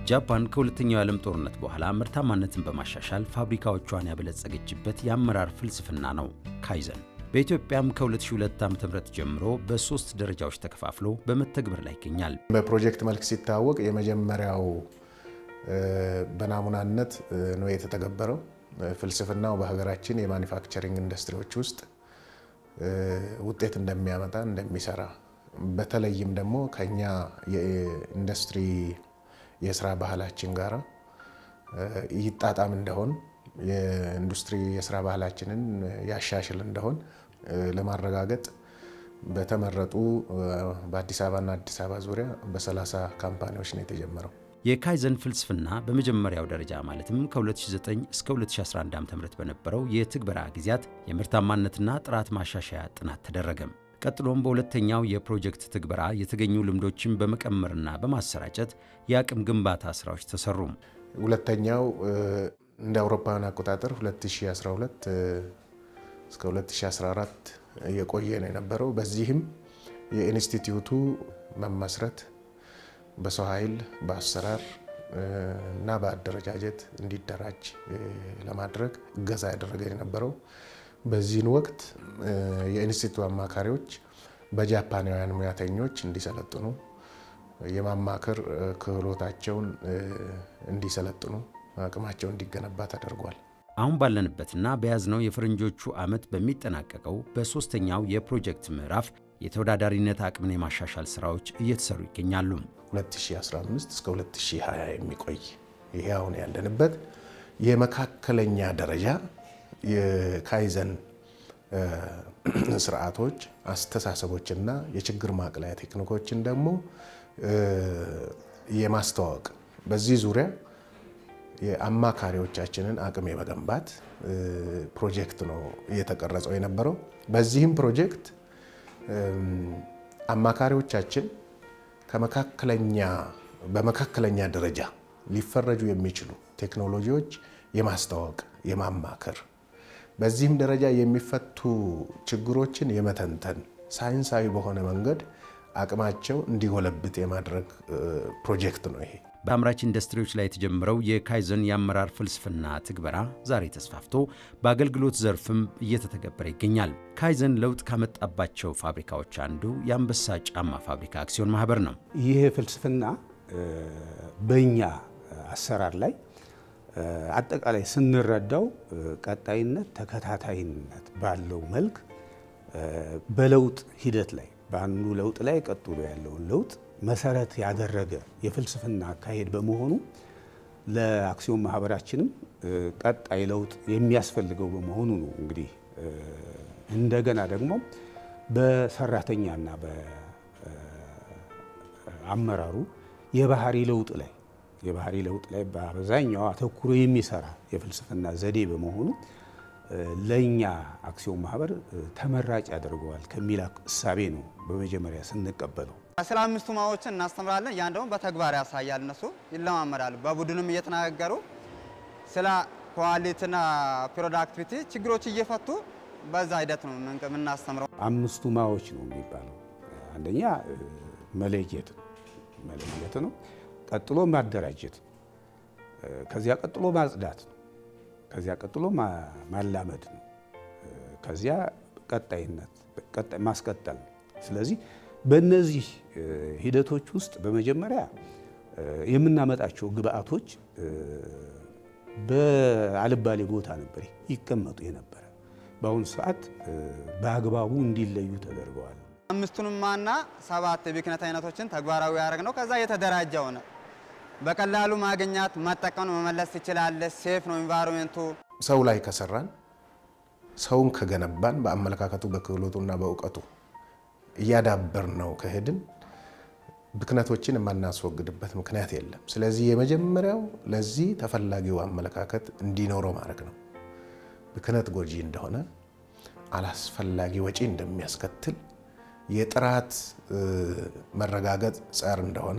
ጃፓን ከሁለተኛው የዓለም ጦርነት በኋላ ምርታማነትን በማሻሻል ፋብሪካዎቿን ያበለጸገችበት የአመራር ፍልስፍና ነው ካይዘን። በኢትዮጵያም ከ2002 ዓ.ም ጀምሮ በሶስት ደረጃዎች ተከፋፍሎ በመተግበር ላይ ይገኛል። በፕሮጀክት መልክ ሲታወቅ የመጀመሪያው በናሙናነት ነው የተተገበረው። ፍልስፍናው በሀገራችን የማኒፋክቸሪንግ ኢንዱስትሪዎች ውስጥ ውጤት እንደሚያመጣ እንደሚሰራ፣ በተለይም ደግሞ ከኛ የኢንዱስትሪ የስራ ባህላችን ጋር ይጣጣም እንደሆን የኢንዱስትሪ የስራ ባህላችንን ያሻሽል እንደሆን ለማረጋገጥ በተመረጡ በአዲስ አበባና አዲስ አበባ ዙሪያ በ30 ካምፓኒዎች ነው የተጀመረው። የካይዘን ፍልስፍና በመጀመሪያው ደረጃ ማለትም ከ2009 እስከ 2011 ዓ.ም በነበረው የትግበራ ጊዜያት የምርታማነትና ጥራት ማሻሻያ ጥናት ተደረገም። ቀጥሎም በሁለተኛው የፕሮጀክት ትግበራ የተገኙ ልምዶችን በመቀመርና በማሰራጨት የአቅም ግንባታ ስራዎች ተሰሩ። ሁለተኛው እንደ አውሮፓውያን አቆጣጠር 2012 እስከ 2014 የቆየ ነው የነበረው። በዚህም የኢንስቲትዩቱ መመስረት በሰው ኃይል በአሰራር እና በአደረጃጀት እንዲደራጅ ለማድረግ እገዛ ያደረገ የነበረው በዚህን ወቅት የኢንስቲትዩቱ አማካሪዎች በጃፓናውያን ሙያተኞች እንዲሰለጥኑ የማማከር ክህሎታቸውን እንዲሰለጥኑ አቅማቸው እንዲገነባ ተደርጓል። አሁን ባለንበትና በያዝነው የፈረንጆቹ ዓመት በሚጠናቀቀው በሦስተኛው የፕሮጀክት ምዕራፍ የተወዳዳሪነት አቅምን የማሻሻል ሥራዎች እየተሰሩ ይገኛሉ። 2015 እስከ 2020 የሚቆይ ይሄ አሁን ያለንበት የመካከለኛ ደረጃ የካይዘን ስርዓቶች፣ አስተሳሰቦችና የችግር ማቅለያ ቴክኒኮችን ደግሞ የማስተዋወቅ በዚህ ዙሪያ የአማካሪዎቻችንን አቅም የመገንባት ፕሮጀክት ነው እየተቀረጸው የነበረው። በዚህም ፕሮጀክት አማካሪዎቻችን ከመካከለኛ በመካከለኛ ደረጃ ሊፈረጁ የሚችሉ ቴክኖሎጂዎች የማስተዋወቅ የማማከር በዚህም ደረጃ የሚፈቱ ችግሮችን የመተንተን ሳይንሳዊ በሆነ መንገድ አቅማቸው እንዲጎለብት የማድረግ ፕሮጀክት ነው ይሄ። በአምራች ኢንዱስትሪዎች ላይ የተጀመረው የካይዘን የአመራር ፍልስፍና ትግበራ ዛሬ ተስፋፍቶ በአገልግሎት ዘርፍም እየተተገበረ ይገኛል። ካይዘን ለውጥ ካመጣባቸው ፋብሪካዎች አንዱ የአንበሳ ጫማ ፋብሪካ አክሲዮን ማህበር ነው። ይህ ፍልስፍና በእኛ አሰራር ላይ አጠቃላይ ስንረዳው ቀጣይነት፣ ተከታታይነት ባለው መልክ በለውጥ ሂደት ላይ በአንዱ ለውጥ ላይ ቀጥሎ ያለውን ለውጥ መሰረት ያደረገ የፍልስፍና አካሄድ በመሆኑ ለአክሲዮን ማህበራችንም ቀጣይ ለውጥ የሚያስፈልገው በመሆኑ ነው። እንግዲህ እንደገና ደግሞ በሰራተኛና በአመራሩ የባህሪ ለውጥ ላይ የባህሪ ለውጥ ላይ በአብዛኛው አተኩሮ የሚሰራ የፍልስፍና ዘዴ በመሆኑ ለእኛ አክሲዮን ማህበር ተመራጭ ያደርገዋል ከሚል እሳቤ ነው በመጀመሪያ ስንቀበለው። ስለ አምስቱ ማዎችን እናስተምራለን። ያን ደግሞ በተግባር ያሳያል። እነሱ ይለማመዳሉ። በቡድንም እየተነጋገሩ ስለ ኳሊቲና ፕሮዳክቲቪቲ ችግሮች እየፈቱ በዛ ሂደት ነው የምናስተምረው። አምስቱ ማዎች ነው የሚባለው። አንደኛ መለየት ነው መለየት ነው። ቀጥሎ ማደራጀት ነው። ከዚያ ቀጥሎ ማጽዳት ነው። ከዚያ ቀጥሎ ማላመድ ነው። ከዚያ ቀጣይነት ማስቀጠል ነው። ስለዚህ በእነዚህ ሂደቶች ውስጥ በመጀመሪያ የምናመጣቸው ግብአቶች በአልባሌ ቦታ ነበር ይቀመጡ የነበረ። በአሁኑ ሰዓት በአግባቡ እንዲለዩ ተደርገዋል። አምስቱንም ማና ሰባት የብክነት አይነቶችን ተግባራዊ ያደረግ ነው። ከዛ የተደራጀ ሆነ። በቀላሉ ማግኘት መጠቀም መመለስ ትችላለህ። ሴፍ ነው ኢንቫይሮንመንቱ። ሰው ላይ ከሰራን ሰውን ከገነባን በአመለካከቱ በክህሎቱና በእውቀቱ እያዳበር ነው ከሄድን ብክነቶችን የማናስወግድበት ምክንያት የለም። ስለዚህ የመጀመሪያው ለዚህ ተፈላጊው አመለካከት እንዲኖረው ማድረግ ነው። ብክነት ጎጂ እንደሆነ፣ አላስፈላጊ ወጪ እንደሚያስከትል፣ የጥራት መረጋገጥ ጸር እንደሆነ፣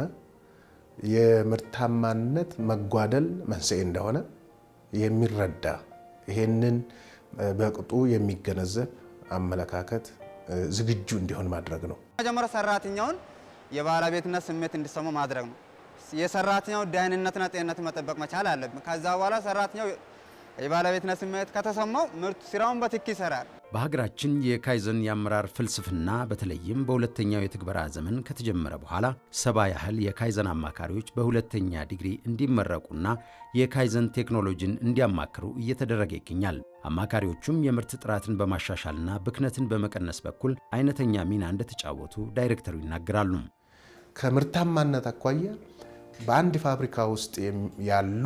የምርታማነት መጓደል መንስኤ እንደሆነ የሚረዳ ይሄንን በቅጡ የሚገነዘብ አመለካከት ዝግጁ እንዲሆን ማድረግ ነው። መጀመሪያ ሰራተኛውን የባለቤትነት ስሜት እንዲሰማው ማድረግ ነው። የሰራተኛው ደህንነትና ጤንነት መጠበቅ መቻል አለብን። ከዛ በኋላ ሰራተኛው የባለቤትነት ስሜት ከተሰማው ምርት ስራውን በትክ ይሰራል። በሀገራችን የካይዘን የአመራር ፍልስፍና በተለይም በሁለተኛው የትግበራ ዘመን ከተጀመረ በኋላ ሰባ ያህል የካይዘን አማካሪዎች በሁለተኛ ዲግሪ እንዲመረቁና የካይዘን ቴክኖሎጂን እንዲያማክሩ እየተደረገ ይገኛል። አማካሪዎቹም የምርት ጥራትን በማሻሻልና ብክነትን በመቀነስ በኩል አይነተኛ ሚና እንደተጫወቱ ዳይሬክተሩ ይናገራሉ። ከምርታማነት አኳያ በአንድ ፋብሪካ ውስጥ ያሉ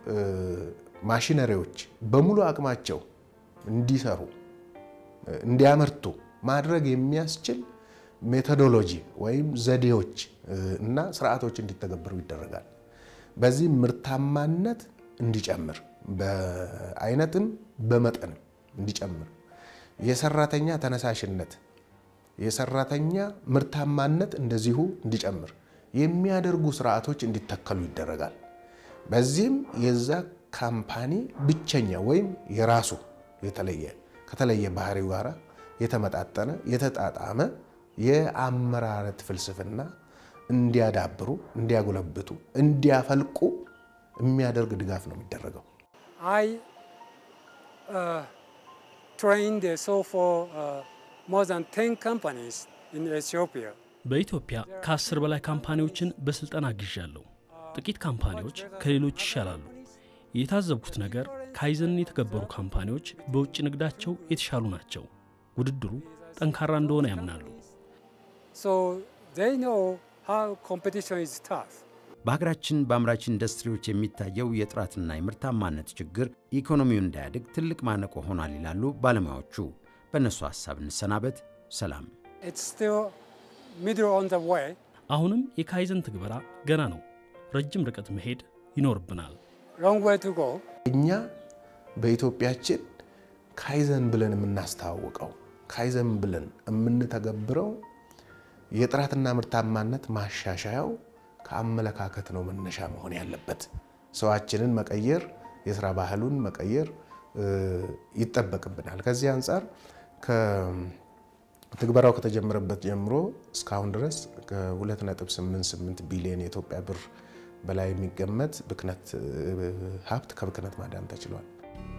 ማሽነሪዎች በሙሉ አቅማቸው እንዲሰሩ እንዲያመርቱ ማድረግ የሚያስችል ሜቶዶሎጂ ወይም ዘዴዎች እና ስርዓቶች እንዲተገበሩ ይደረጋል። በዚህ ምርታማነት እንዲጨምር በአይነትም በመጠንም እንዲጨምር የሰራተኛ ተነሳሽነት፣ የሰራተኛ ምርታማነት እንደዚሁ እንዲጨምር የሚያደርጉ ስርዓቶች እንዲተከሉ ይደረጋል። በዚህም የዛ ካምፓኒ ብቸኛ ወይም የራሱ የተለየ ከተለየ ባህሪው ጋር የተመጣጠነ የተጣጣመ የአመራረት ፍልስፍና እንዲያዳብሩ፣ እንዲያጎለብቱ፣ እንዲያፈልቁ የሚያደርግ ድጋፍ ነው የሚደረገው። I uh, trained so for uh, more than 10 companies in Ethiopia. በኢትዮጵያ ከአስር በላይ ካምፓኒዎችን በስልጠና አግዣለሁ። ጥቂት ካምፓኒዎች ከሌሎች ይሻላሉ። የታዘብኩት ነገር ካይዘንን የተገበሩ ካምፓኒዎች በውጭ ንግዳቸው የተሻሉ ናቸው። ውድድሩ ጠንካራ እንደሆነ ያምናሉ። So they know how competition is tough. በሀገራችን በአምራች ኢንዱስትሪዎች የሚታየው የጥራትና የምርታማነት ችግር ኢኮኖሚው እንዳያድግ ትልቅ ማነቆ ሆኗል ይላሉ ባለሙያዎቹ። በእነሱ ሀሳብ እንሰናበት። ሰላም። It's still middle on the way. አሁንም የካይዘን ትግበራ ገና ነው። ረጅም ርቀት መሄድ ይኖርብናል። Long way to go. እኛ በኢትዮጵያችን ካይዘን ብለን የምናስተዋውቀው ካይዘን ብለን የምንተገብረው የጥራትና ምርታማነት ማሻሻያው ከአመለካከት ነው መነሻ መሆን ያለበት። ሰዋችንን መቀየር፣ የስራ ባህሉን መቀየር ይጠበቅብናል። ከዚህ አንጻር ትግበራው ከተጀመረበት ጀምሮ እስካሁን ድረስ ከ2.88 ቢሊዮን የኢትዮጵያ ብር በላይ የሚገመት ብክነት ሀብት ከብክነት ማዳን ተችሏል።